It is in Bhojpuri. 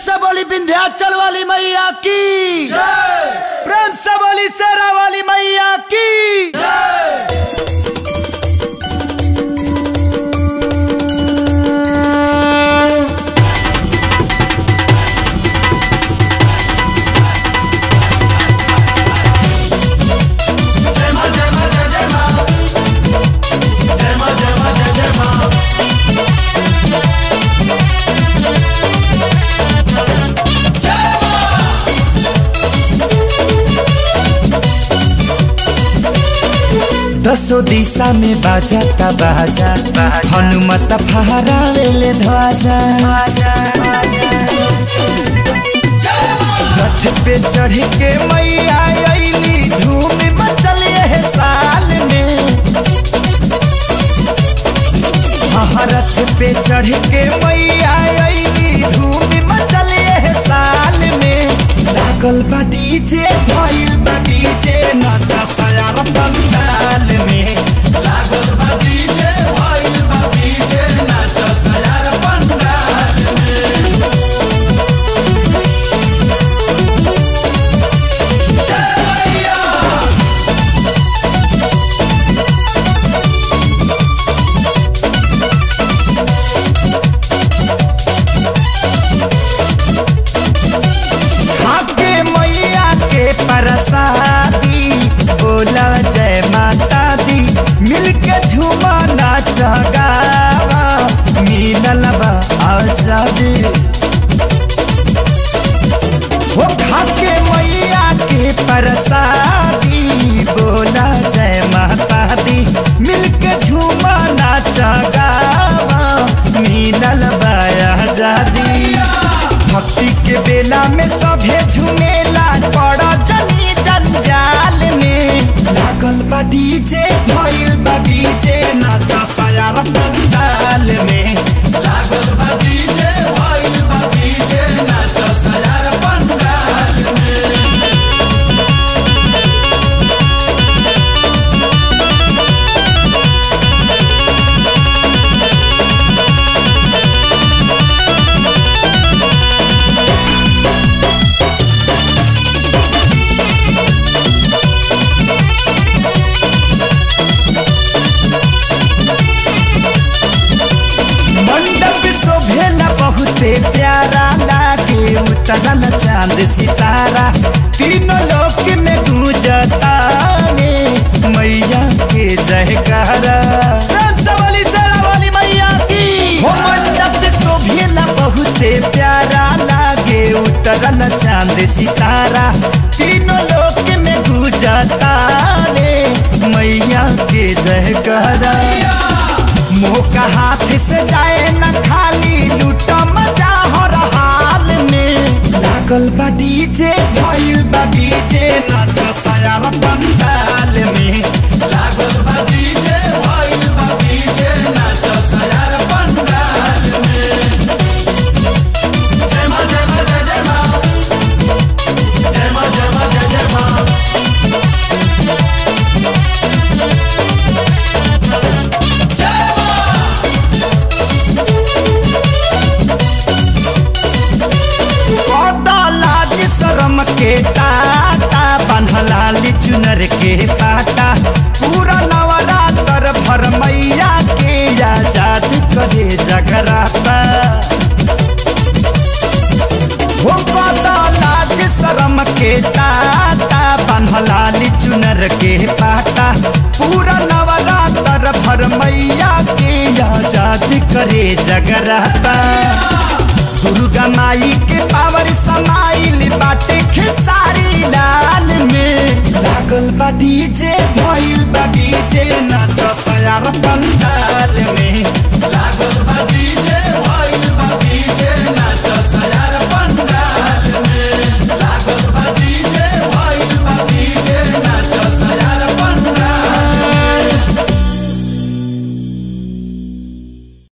से बोली विंध्याचल वाली मैया की प्रेम से बोली शेरा वाली मैया की दसो दिशा में बाजाता बाजा हनुमत फहरावेले ध्वजा रथ पे चढ़ के मैया अइली धूम मचल है साल में हाँ, रथ पे चढ़ के मैया अइली धूम मचल है साल में लागल बा डीजे भइल बा डीजे नचा सयार पंडाल में लागल बा डीजे भइल बा डीजे नचा सयार पंडाल में खाके मैया के प्रसादी बोला जय माता दी मिलके झूमा नाच गावा मिलल बा आजादी हो खाके मैया के प्रसादी बोला जय माता दी मिलके झूमा नाच गावा मिलल बा आजादी भक्ति के बेला में सभे झुमेला पड़ जनी जंजाल में लागल बा डीजे भइल बा डीजे नाचा सयार पंडाल में लागल बा डीजे भइल बा डीजे नाचा सयार पंडाल में मंडप शोभेला बहुते प्यारा लागे उतरल चांद सितारा तीनों लोक में गूंजता रे मैया के जयकारा प्रेम से बोली शेरा वाली मैया की हो मंडप शोभेला बहुते प्यारा लागे उतरल चांद सितारा तीनों लोक में गूंजता रे मैया के जयकारा मुंह का हाथ से जाए न खाली लूटा मजा हो हाल में लागल बा डीजे भइल बा डीजे नाच सयार पंडाल में लागल बा डीजे भइल बा डीजे नाच सयार पंडाल में जय मां जय मां जय जय मां जय मां जय मां जय जय मां लाज शरम के टाटा बन्हलाली चुनर के पाटा पूरा नवरात्र भर मैया के आजाद करे जगराता हो पता लाज शरम के टाटा बन्हलाली चुनर के पाटा पूरा नवरात्र भर मैया के आजाद करे जगराता दुर्गा माई के पावर समाइल बाटे खेसारी लाल में लागल बा डीजे भइल बा डीजे नाच सयार पंडाल में लागल बा डीजे